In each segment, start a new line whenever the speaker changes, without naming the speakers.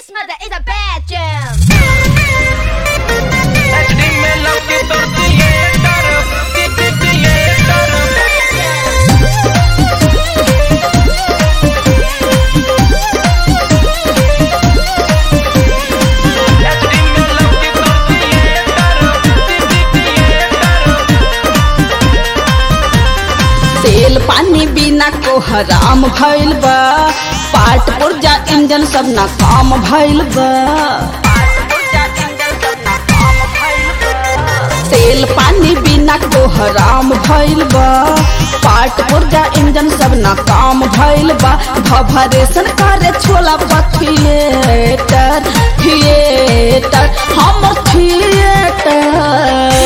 This mother is a bad jam.
HD में लौकी तोर theatre T T theatre HD में लौकी तोर थिएटर टी टी थिएटर
तेल पानी बिना को हराम भइल बा पाट पुर्जा इंजन सब ना काम भइल बा तेल पानी बिना को हराम भइल बा पाट पुर्जा इंजन सब ना काम भइल बा भभरेशन करे छोला बा थिएटर थिएटर हमर थिएटर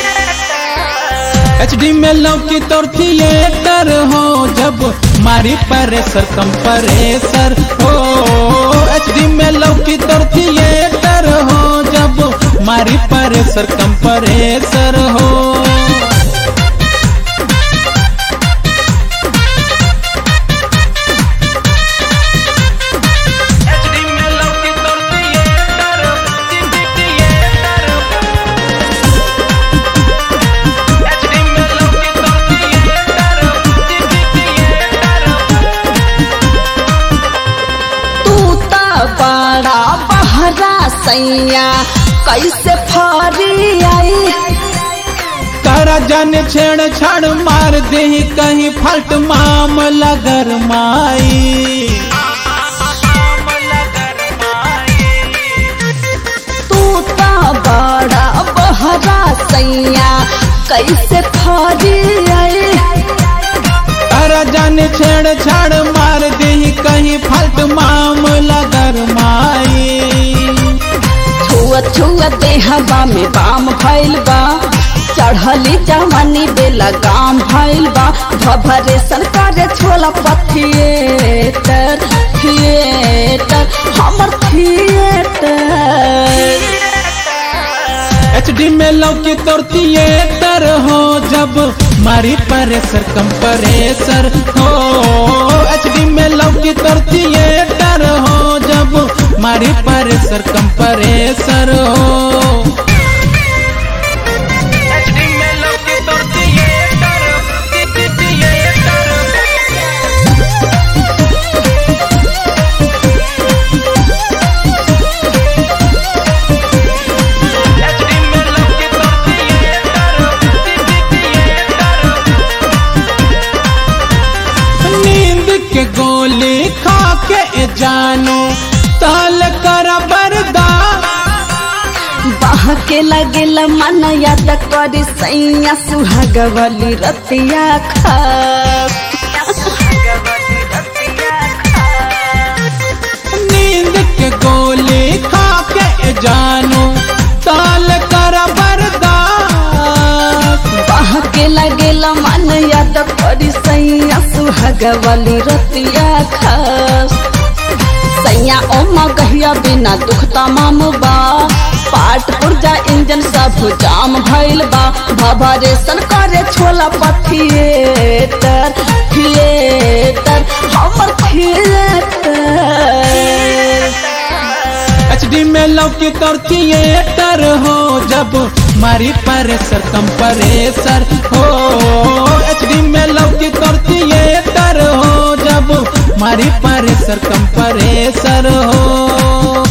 एचडी में लौकी तोर थिएटर हो जब मारी परेसर कंप्रेसर हो एचडी में लौकी तोर थिएटर हो जब मारी परेसर कंप्रेसर हो
HD में लौकी तोर theatre T T theatre HD में लौकी तोर थिएटर टी टी थिएटर
तू त बड़ा बहरा सैया कैसे फरी आई
तारा जाने छेड़ छाड़ मार दे कहीं फल्ट मामला गरमाई
तू त बड़ा बहरा सैया कैसे फरी आई
तारा जाने छेड़ छाड़ मार दे कहीं फल्ट मामला गरमाई
छुआ छुआ देहबा में बाम भइल बा चढ़ली जवानी बेला गाम भइल बा भभरेशन करे छोला पथिएटर थिएटर हमर थिएटर
एचडी में लौकी तोर थिएटर हो जब मारी परेसर कंप्रेसर हो एचडी में लौकी तोर थिएटर हो जब मारी परेसर कंप्रेसर हो
HD में लौकी तोर theatre T T theatre HD में लौकी तोर थिएटर टी टी थिएटर
नींद के गोली खा के जानो ताल कर बरदा
बाह के लगेल मन याद करी सैया सुहागवली रतिया खास
नींद के गोली खा के जानो ताल कर बरदा
बाह के लगेल मन याद करी सैया सुहागवली रतिया खास सैया ओमा गहिया बिना दुख तमाम बा पाट पुर्जा इंजन सब जाम भइल बा भभरेशन करे छोला पथिएटर थिएटर हमर थिएटर
एचडी में लौकी तोर थिएटर हो जब मारी परेसर कंप्रेसर हो एचडी में लौकी तोर थिएटर हो जब मारी परेसर कंप्रेसर हो